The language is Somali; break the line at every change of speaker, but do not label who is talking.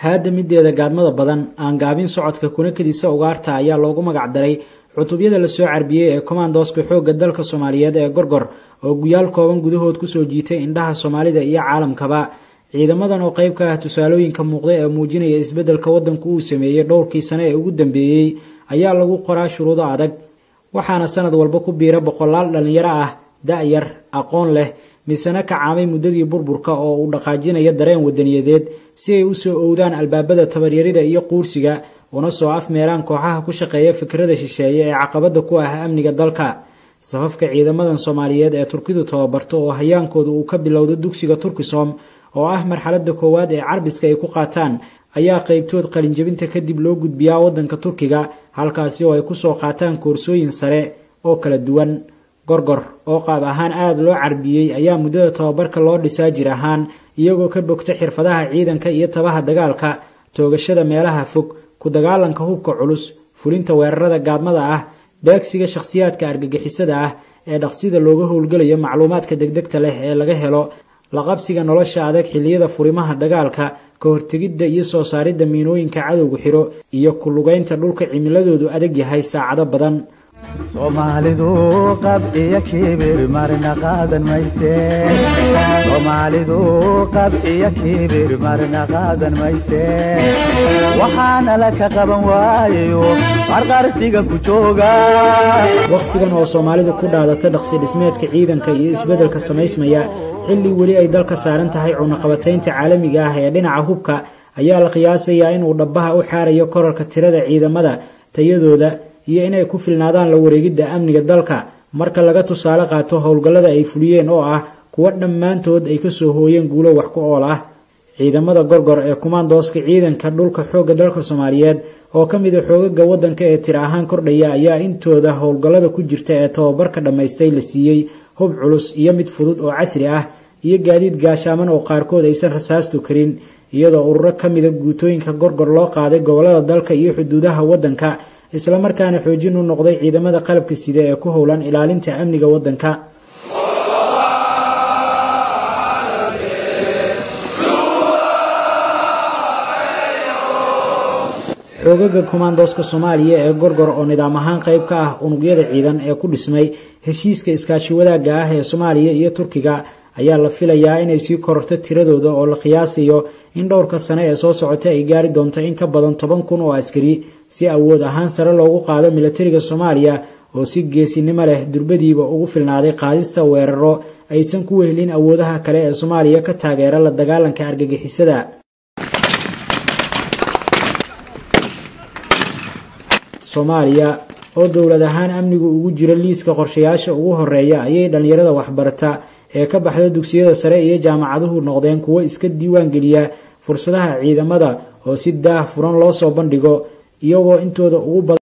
haadda mideeda gaadmada badan aan gaabin socodka kuna kadisa ugaarta ayaa loogu magacdaray cutubyada lasoo carbiyey ee kommandoska xoogga dalka soomaaliyeed ee gorgor oo guyaal kooban gudahood kusoo jiitay indhaha soomaalida iyo caalamkaba ciidamadan oo qayb ka ah tusaalooyinka muuqda ee muujinaya isbeddelka waddanku uu sameeyey dhowrkii sane ee ugu dambeeyey ayaa lagu qoraa shuruudo adag waxaana sanad walba ku biira boqolaal dhallinyaro ah da-yar aqoon leh misena kacaamay muddadii burburka oo uu dhaqaajinaya dareen wadaniyadeed si ay u soo owdaan albaabada tabaryarida iyo quursiga una soo afmeeraan kooxaha ku shaqeeya fikrada shisheeye ee caqabada ku ah amniga dalka safafka ciidamadan soomaaliyeed ee turkidu tababarto oo hayaankooda uu ka bilowdo dugsiga turkisom oo ah marxaladda koowaad ee carbiska ay ku qaataan ayaa qaybtood qalinjabinta kadib loo gudbiyaa waddanka turkiga halkaasi oo ay kusoo qaataan koorsooyin sare oo kala duwan gorgor oo qaab ahaan aada loo carbiyey ayaa muddada tababarka loo dhisaa jir ahaan iyagoo ka bogta xirfadaha ciidanka iyo tabaha dagaalka toogashada meelaha fog ku dagaalanka hubka culus fulinta weerarada gaadmada ah beegsiga shakhsiyaadka argagixisada ah ee dhaqsida looga howlgalayo macluumaadka degdegta leh ee laga helo laqabsiga nolosha adag xilliyada furimaha dagaalka ka hortegidda iyo soo saaridda miinooyinka cadowga xiro iyo ku lugaynta dhulka cimiladoodu adag yahay saacado badan
soomaalidu qab iyo kibir marna qaadan mayse soomaalidu qab iyo kibir marna qaadan mayse waxaana la ka qaban waayayo qarqarsiga ku jooga
wakhtigan oo soomaalidu ku dhaadata dhaqsi dhismeedka ciidanka iyo isbeddelka samaysmaya xilli weli ay dalka saaran tahay cunaqabataynta caalamiga ah ee dhinaca hubka ayaa la qiyaasayaa inuu dhabbaha u xaarayo korarka tirada ciidamada tayadooda iyo inay ku filnaadaan la wareegidda amniga dalka marka laga tusaale qaato howlgallada ay fuliyeen oo ah kuwo dhammaantood ay kasoo hooyeen guulo wax ku ool ah ciidamada gorgor ee kumaandooska ciidanka dhulka xoogga dalka soomaaliyeed oo ka mid a xoogaga waddanka ee tir ahaan kordhaya ayaa intooda howlgallada ku jirta ee tababarka dhammaystay la siiyey hub culus iyo mid fudud oo casri ah iyo gaadiid gaashaaman oo qaarkood aysan rasaastu karin iyadoo ururo ka mida guutooyinka gorgor loo qaaday gobollada dalka iyo xuduudaha waddanka islamarkaana xoojin u noqday ciidamada qalabka sida ee ku howlan ilaalinta amniga waddanka xoogaga kommandoska soomaaliya ee gorgor oo nidaam ahaan qayb ka ah unugyada ciidan ee ku dhismay heshiiska iskaashi wadaagga ah ee soomaaliya iyo turkiga ayaa la filayaa inay sii kororto tiradooda oo la qiyaasayo in dhowrka sane ee soo socota ay gaari doonto in ka badan toban kun oo askari si awood ahaan sare loogu qaado milatariga soomaaliya oo si geesinimo leh durbadiiba ugu filnaaday qaadista weeraro aysan ku wehelin awoodaha kale ee soomaaliya ka taageera la dagaalanka argagixisada soomaaliya oo dowlad ahaan amnigu ugu jira liiska qorshayaasha ugu horeeya ayay dhallinyarada waxbarata ee ka baxda dugsiyada sare iyo jaamacaduhu noqdeen kuwo iska diiwaan geliya fursadaha ciidamada oo si daah furan loo soo bandhigo iyagoo intooda ugu badan